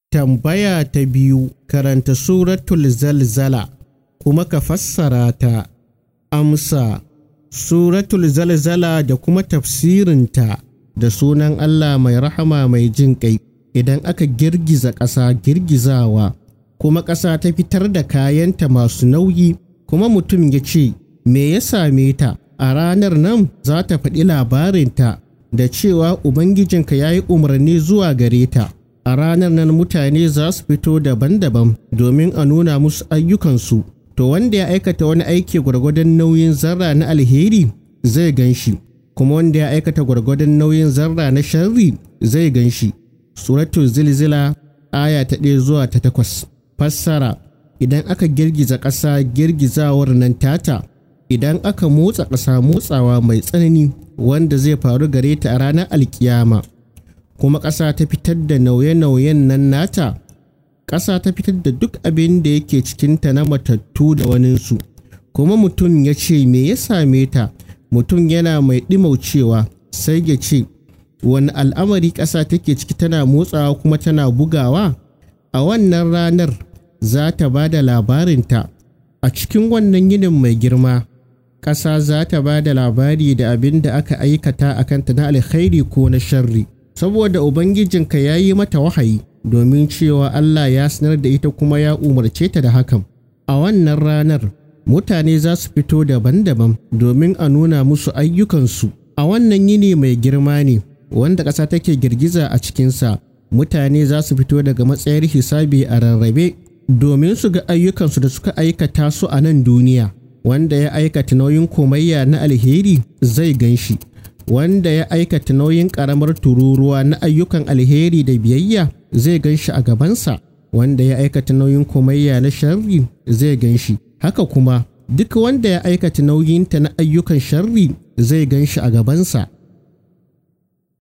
Tambaya ta biyu karanta Suratul Zalzala kuma ka fassara ta. Amsa Suratul Zalzala da kuma tafsirinta da sunan Allah mai rahama mai jin ƙai idan aka girgiza ƙasa girgizawa kuma ƙasa ta fitar da kayanta masu nauyi kuma mutum ya ce me ya same ta a ranar nan za ta faɗi labarinta da cewa Ubangijinka ya yi umarni zuwa gare ta. A ranar nan mutane za su fito daban-daban domin a nuna musu ayyukansu, to wanda ya aikata wani aiki gwargwadon nauyin zarra na alheri zai gan shi, kuma wanda ya aikata gwargwadon nauyin zarra na sharri zai gan shi. Suratul Zilzila aya ta ɗaya zuwa ta takwas. Fassara Idan aka girgiza ƙasa girgizawar nan tata, idan aka motsa ƙasa motsawa mai tsanani wanda zai faru gare ta a ranar alkiyama. kuma ƙasa ta fitar da nauye-nauyen nan nata ƙasa ta fitar da duk abin da yake cikinta na matattu da waninsu kuma mutum ya ce me ya same ta mutum yana mai ɗimaucewa sai ya ce wani al'amari ƙasa take ciki tana motsawa kuma tana bugawa a wannan ranar za ta ba da labarinta a cikin wannan yinin mai girma ƙasa za ta ba da labari da abin da aka aikata a kanta na alkhairi ko na sharri saboda Ubangijinka ya yi mata wahayi domin cewa Allah ya sanar da ita kuma ya umarce ta da hakan. A wannan ranar, mutane za su fito daban-daban domin a nuna musu ayyukansu. A wannan yini mai girma ne, wanda ƙasa take girgiza a cikinsa, mutane za su fito daga matsayar hisabi a rarrabe domin su ga ayyukansu da suka aikata su a nan duniya. Wanda ya aikata nauyin komayya na alheri zai gan shi. wanda ya aikata nauyin ƙaramar tururuwa na ayyukan alheri da biyayya zai gan shi a gabansa wanda ya aikata nauyin komayya na sharri zai gan shi haka kuma duk wanda ya aikata nauyinta na ayyukan sharri zai gan shi a gabansa